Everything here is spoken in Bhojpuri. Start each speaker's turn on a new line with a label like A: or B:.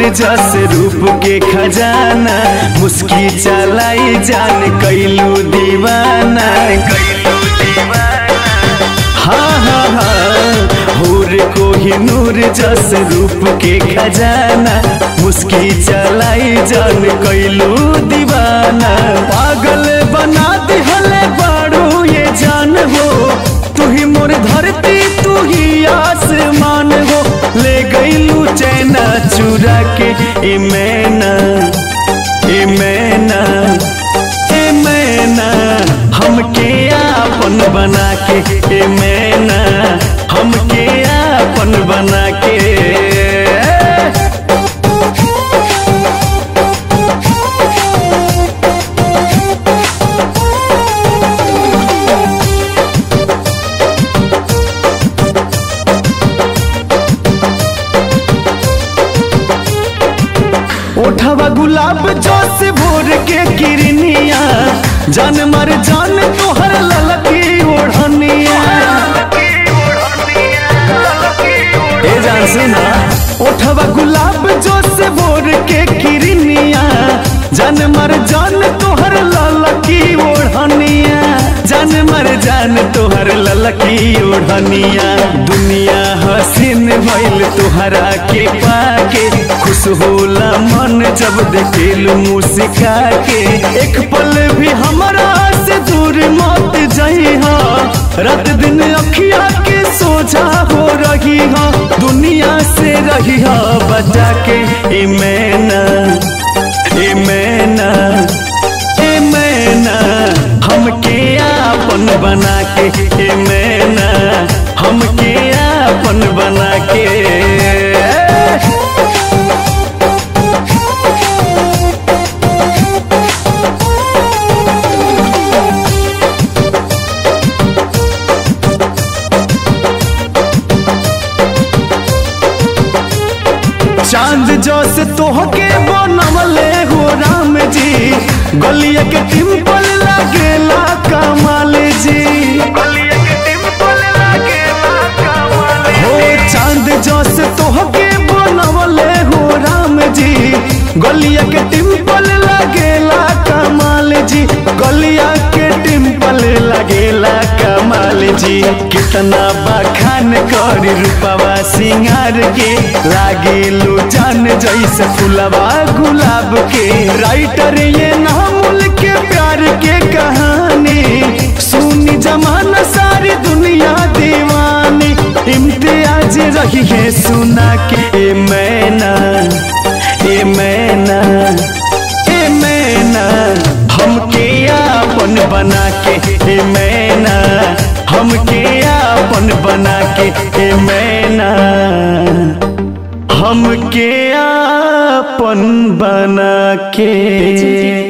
A: जस रूप के खजाना मुस्की चलाई जान कैलू दीवाना कैलू दीवाना हाँ हाँ हाँ होर कोही नूर जस रूप के खजाना मुस्की चलाई जान कैलू दीवाना पागल बना दिहले बाड़ू ये जान हो तू ही मोर धरती तू ही आसमान हो ले गईलू चैना चुरा के ए मैना ए मैना ए मैना हमके आपन बना के ए मैना हमके आपन बना के ओठवा गुलाब जोश भोर के किरनिया जान मर जान तोहर ललकी ओढ़निया ए जान सुना ओठवा गुलाब जोश भोर के किरनिया जान मर जान तोहर ललकी ओढ़निया जान मर जान तोहर ललकी ओढ़निया दुनिया हसीन भइल तोहरा के पाके खुश होला मन जब देखेलू मुस्का के एक पल भी हमरा से दूर मत जइहा रात दिन अखिया के सोझा हो रही हा दुनिया से रही हा बचा के ए मैना ए मैना ए मैना हमके आपन बना के ए मैना हमके आपन बना के चांद जोस तोहके बनवले हो राम जी गलिया के टिम्पल लागेला कमाल जी हो चांद जोस तोहके बनवले हो राम जी गलिया के टिम्पल लागेला कमाल जी गलिया के टिम्पल लागेला कमाल जी कितना बखान करी रूपवा सिंगार के लागेलू जान जैसे फुलवा गुलाब के राइटर ये नामुल के प्यार के कहानी सुनी जमाना सारी दुनिया दीवानी इम्तियाज रही है सुना के ए मैना ए मैना ए मैना हमके आपन बना के ए मैना हमके आपन बना के ए मैना हमके आपन बना के